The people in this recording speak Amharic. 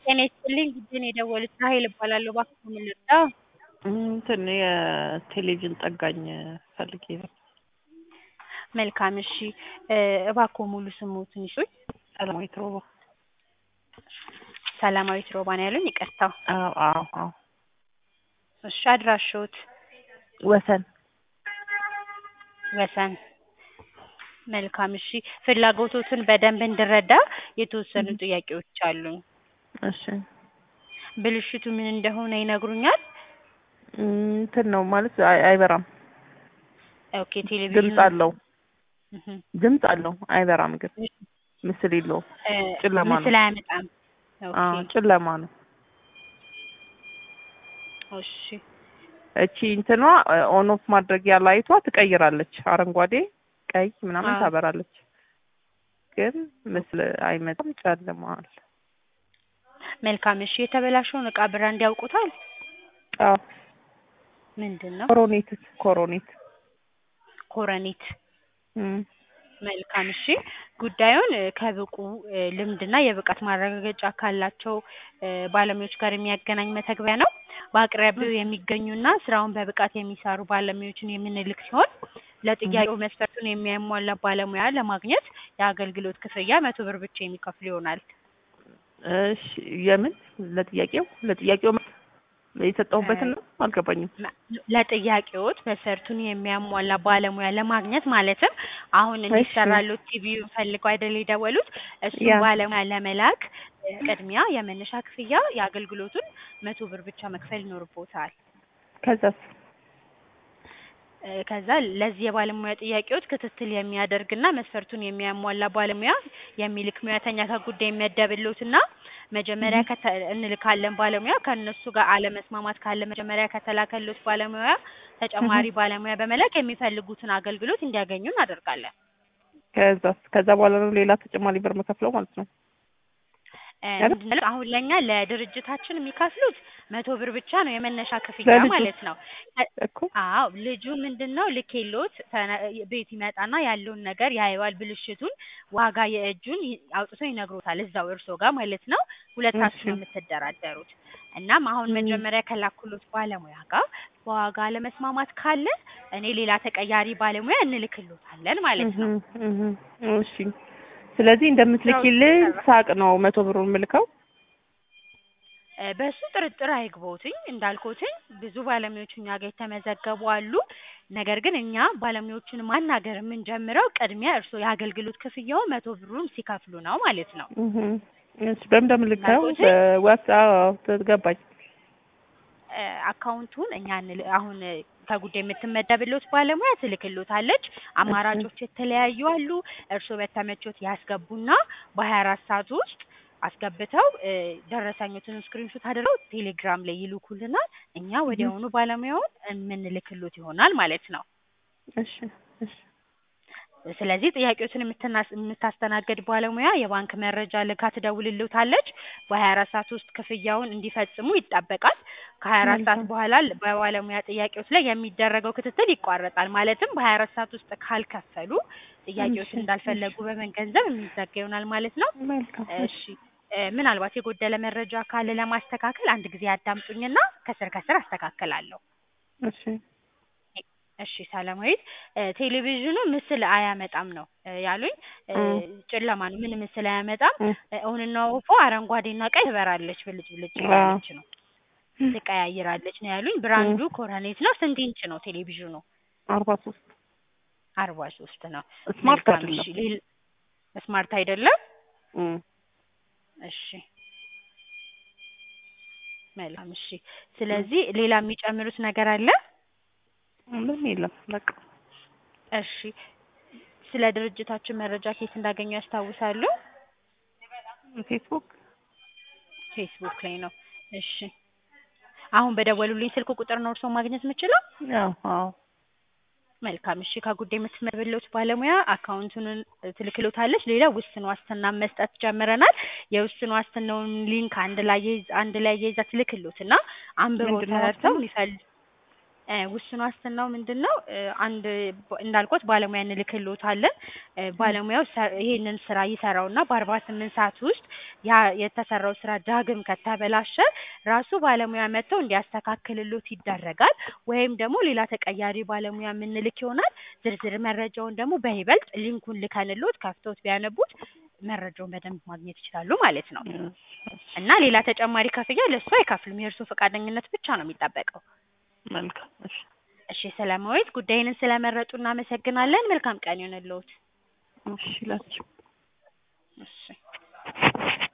ጤና ይስጥልኝ ጉዴን የደወሉት ራሄል እባላለሁ። እባክዎ ምን ልርዳ? እንትን የቴሌቪዥን ጠጋኝ ፈልጌ ነው። መልካም እሺ እ እባክዎ ሙሉ ስምዎትን ይስጡኝ? ሰላማዊት ሮባ። ሰላማዊት ሮባ ነው ያሉኝ? ይቅርታ። አዎ አዎ አዎ። እሺ አድራሻዎት? ወሰን ወሰን። መልካም እሺ ፍላጎቶትን በደንብ እንድረዳ የተወሰኑ ጥያቄዎች አሉኝ። እሺ ብልሽቱ ምን እንደሆነ ይነግሩኛል? እንትን ነው ማለት አይ- አይበራም። ኦኬ ቴሌቪዥኑ ድምፅ አለው እህ ድምፅ አለው አይበራም ግን ምስል የለውም። እ ጨለማ ነው። ምስል አያመጣም። አዎ ኦኬ ጨለማ ነው። እሺ እቺ እንትኗ ኦን ኦፍ ማድረጊያ ላይቷ ትቀይራለች። አረንጓዴ፣ ቀይ ምናምን አዎ። ታበራለች። ግን ምስል አይመጣም፣ ጨልሟል። መልካም እሺ የተበላሸውን እቃ ብራንድ ያውቁታል? አዎ ምንድን ነው? ኮሮኔት ኮሮኔት ኮረኔት እም መልካም እሺ ጉዳዩን እ ከብቁ እ ልምድና የብቃት ማረጋገጫ ካላቸው እ ባለሙያዎች ጋር የሚያገናኝ መተግበሪያ ነው። በአቅራቢያው የሚገኙና ስራውን በብቃት የሚሰሩ ባለሙያዎችን የምንልክ ሲሆን ለጥያቄው መስፈርቱን የሚያሟላ ባለሙያ ለማግኘት የአገልግሎት ክፍያ መቶ ብር ብቻ የሚከፍሉ ይሆናል። እሺ የምን ለጥያቄው ለጥያቄው የሰጠሁበትን ነው አልገባኝም። ለ- ለጥያቄዎት መስፈርቱን የሚያሟላ ባለሙያ ለማግኘት ማለትም አሁን እንዲሰራሎት ቲቪውን ፈልገው አይደል የደወሉት? እሱን ያ። ባለሙያ ለመላክ እ ቅድሚያ የመነሻ ክፍያ የአገልግሎቱን መቶ ብር ብቻ መክፈል ይኖርቦታል። ከዛስ እ ከዛ ለዚህ የባለሙያ ጥያቄዎች ክትትል የሚያደርግና መስፈርቱን የሚያሟላ ባለሙያ የሚልክ ሙያተኛ ከጉዳይ ይመደብልዎትና መጀመሪያ ከተ እንልካለን ባለሙያ ከእነሱ ጋር አለመስማማት ካለ መጀመሪያ ከተላከልዎት ባለሙያ ተጨማሪ ባለሙያ በመላክ የሚፈልጉትን አገልግሎት እንዲያገኙ እናደርጋለን። ከዛስ ከዛ በኋላ ነው ሌላ ተጨማሪ ብር መከፍለው ማለት ነው። እ አይደል? ምንድን ነው አሁን ለእኛ ለድርጅታችን የሚከፍሉት መቶ ብር ብቻ ነው የመነሻ ክፍያ ለልጁ? ማለት ነው። እ እኮ አዎ ልጁ ምንድን ነው ልኬሎት ተነ- ቤት ይመጣና ያለውን ነገር ያየዋል። ብልሽቱን ዋጋ የእጁን ይ- አውጥቶ ይነግሮታል እዛው እርሶ ጋር ማለት ነው። ሁለታችሁ ነው እሺ። የምትደራደሩት። እናም አሁን ም። መጀመሪያ ከላኩሎት ባለሙያ ጋር በዋጋ አለመስማማት ካለ እኔ ሌላ ተቀያሪ ባለሙያ እንልክሎታለን ማለት ነው። እህ እህ እሺ ስለዚህ እንደምትልኪልኝ ሳቅ ነው መቶ ብሩን የምልከው። እ በሱ ጥርጥር አይግቦትኝ እንዳልኩትኝ ብዙ ባለሙያዎች እኛ ጋር የተመዘገቡ አሉ። ነገር ግን እኛ ባለሙያዎቹን ማናገር የምንጀምረው ቅድሚያ እርስዎ የአገልግሎት ክፍያው መቶ ብሩን ሲከፍሉ ነው ማለት ነው። እህ እሺ በምን እንደምልከው እንዳልኩት? በዋትስአፕ ገባኝ። እ አካውንቱን እኛ እንል አሁን እ ከጉዳይ የምትመደብልዎት ባለሙያ ትልክልዎታለች። አማራጮች የተለያዩ አሉ። እርስዎ በተመቾት ያስገቡና በሀያ አራት ሰዓት ውስጥ አስገብተው እ ደረሰኞትን ስክሪንሾት አድርገው ቴሌግራም ላይ ይልኩልናል። እኛ ወዲያውኑ ባለሙያውን የምንልክሎት ይሆናል ማለት ነው። እሺ እሺ ስለዚህ ጥያቄዎችን የምትናስ- የምታስተናግድ ባለሙያ የባንክ መረጃ ልካ ትደውልልዎታለች። በሀያ አራት ሰዓት ውስጥ ክፍያውን እንዲፈጽሙ ይጠበቃል። ከሀያ አራት ሰዓት መልካም። በኋላ ል- በባለሙያ ጥያቄዎች ላይ የሚደረገው ክትትል ይቋረጣል። ማለትም በሀያ አራት ሰዓት ውስጥ ካልከፈሉ ጥያቄዎችን እሺ፣ እንዳልፈለጉ በመገንዘብ የሚዘጋ ይሆናል ማለት ነው። መልካም እሺ እ ምናልባት የጎደለ መረጃ ካለ ለማስተካከል አንድ ጊዜ ያዳምጡኝና ከስር ከስር አስተካክላለሁ። እሺ እሺ ሰላማዊት እ ቴሌቪዥኑ ምስል አያመጣም ነው እ ያሉኝ። እ እም። ጨለማ ነው፣ ምን ምስል አያመጣም። እም። እ ኦንና ኦፎ አረንጓዴና ቀይ ትበራለች፣ ብልጭ ብልጭ አዎ። እያለች ነው፣ ትቀያይራለች ነው ያሉኝ። ብራንዱ ኮረኔት ነው። ስንት ኢንች ነው ቴሌቪዥኑ? አርባ ሶስት አርባ ሶስት ነው። ስማርት መልካም አይደለም። እሺ ሌል- ስማርት አይደለም። እም። እሺ መልካም እሺ። ስለዚህ ሌላ የሚጨምሩት ነገር አለ? ምንም የለም በቃ እሺ ስለ ድርጅታችን መረጃ ከየት እንዳገኙ ያስታውሳሉ? ፌስቡክ ፌስቡክ ላይ ነው። እሺ አሁን በደወሉልኝ ስልክ ቁጥር ነው እርስዎ ማግኘት የምችለው? ያው አዎ መልካም እሺ ከጉዳይ የምትመብልዎት ባለሙያ አካውንቱን ትልክሎታለች። ሌላ ውስን ዋስትና መስጠት ጀምረናል። የውስን ዋስትናውን ሊንክ አንድ ላይ ይዝ- አንድ ላይ ይዛ ትልክሎትና አንብበው ምንድን ነው ተረድተው ዋስትናው? የሚፈል እ ውስን ዋስትናው ምንድን ነው? እ አንድ ባ- እንዳልኩት ባለሙያ እንልክልዎታለን። እ ባለሙያው ሰ- ይሄንን ስራ ይሰራውና በአርባ ስምንት ሰዓት ውስጥ ያ የተሰራው ስራ ዳግም ከተበላሸ ራሱ ባለሙያ መጥተው እንዲያስተካክልሎት ይደረጋል። ወይም ደግሞ ሌላ ተቀያሪ ባለሙያ የምንልክ ይሆናል። ዝርዝር መረጃውን ደግሞ በይበልጥ ሊንኩን ልከንሎት ከፍተውት ቢያነቡት መረጃውን በደንብ ማግኘት ይችላሉ ማለት ነው። እና ሌላ ተጨማሪ ክፍያ ለእሱ አይከፍሉም። የእርሱ ፈቃደኝነት ብቻ ነው የሚጠበቀው። መልካም እሺ እሺ ሰላማዊት፣ ጉዳይንን ስለመረጡ እናመሰግናለን። መልካም ቀን ይሆንልዎት። እሺ ላችሁ እሺ